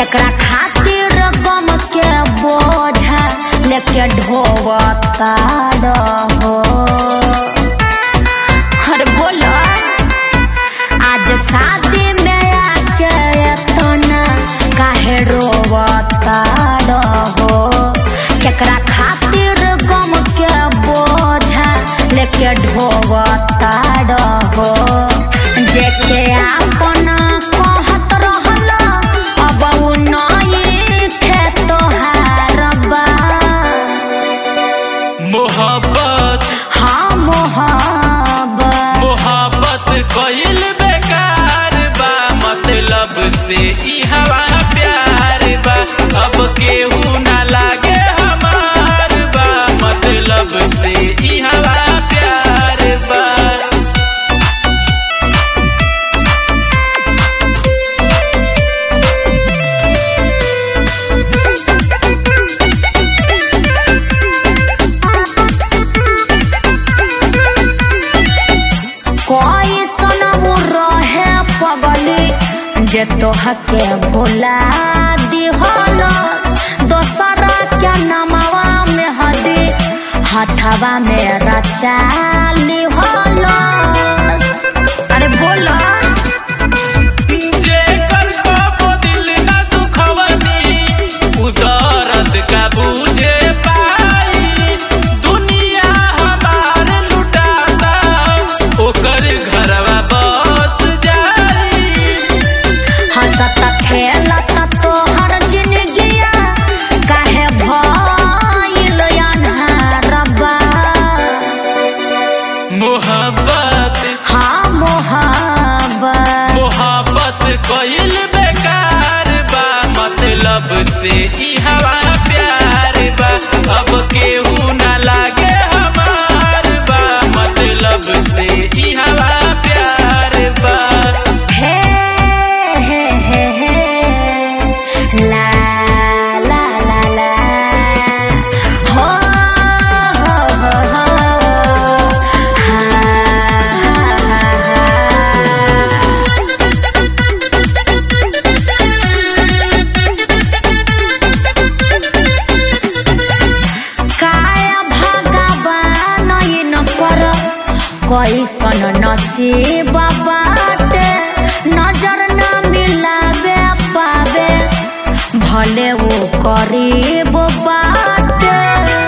केकरा खातिर गम के बोझा लेके ढोवता रहो अरे बोलो आज शादी में आके एतना काहे रोवता रहो केकरा खातिर गम के बोझा लेके ढोवता रहो जेके अपना कहत रहल अब उ नई खे तोहार बा मोहब्बत हाँ मोहब्बत मोहब्बत कइल बेकार बा मतलब से ई हवा प्यार बा अब केहू ना लागे हमार बा मतलब से ई हवा प्यार बा कोई सनमु रहे पगली जे तोहके भुला दिहल दोसरा के नमवा में हदी हथवा में रचा लिहल अरे बोला जेकर कबो दिल ना दुखवनी उ दर्द का बूझे पाई दुनिया हमार लुटाता ओकर घरवा बस जाई हंसत खेलत तोहर जिंदगिया काहे भइल अन्हारबा मोहब्बत हाँ मोहब्बत मोहब्बत कइल बेकार बा मतलब से ई हवा प्यार बा अब केहू ना लागे हमार बा मतलब से ई हवा प्यार बा हे हे हे हे ला ला ला ला हो हो हो हो हा काया भगवान न कर कैसन नसीब बाटे नजर न मिलावे पावे भले वो करीब बाटे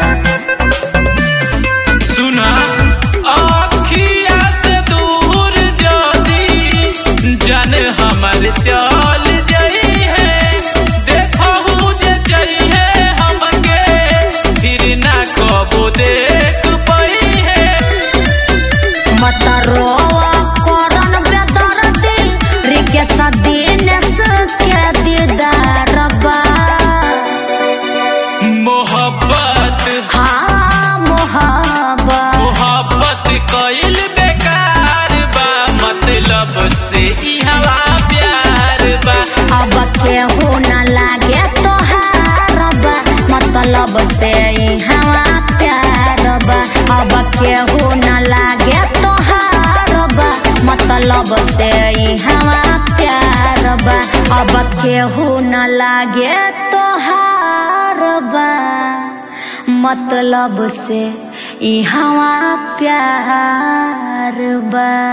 सुना आखिया से दूर जदी जन हमर चल जई है देखहु जे जई है हमके फिर ना कबो देख पई है मत रोवा करन बेदर्दी रिकेश दिनेश के दीदार बा मोहब्बत हाँ मोहब्बत मोहब्बत कइल बेकार बा मतलब से ई हवा प्यार बा अब केहू न लागे तोहार बा मतलब से ई हवा प्यार बा अब केहू न लागे तोहार बा मतलब से ई हवा प्यार बा अब केहू न लागे तोहार बा मतलब से ई हवा प्यार बा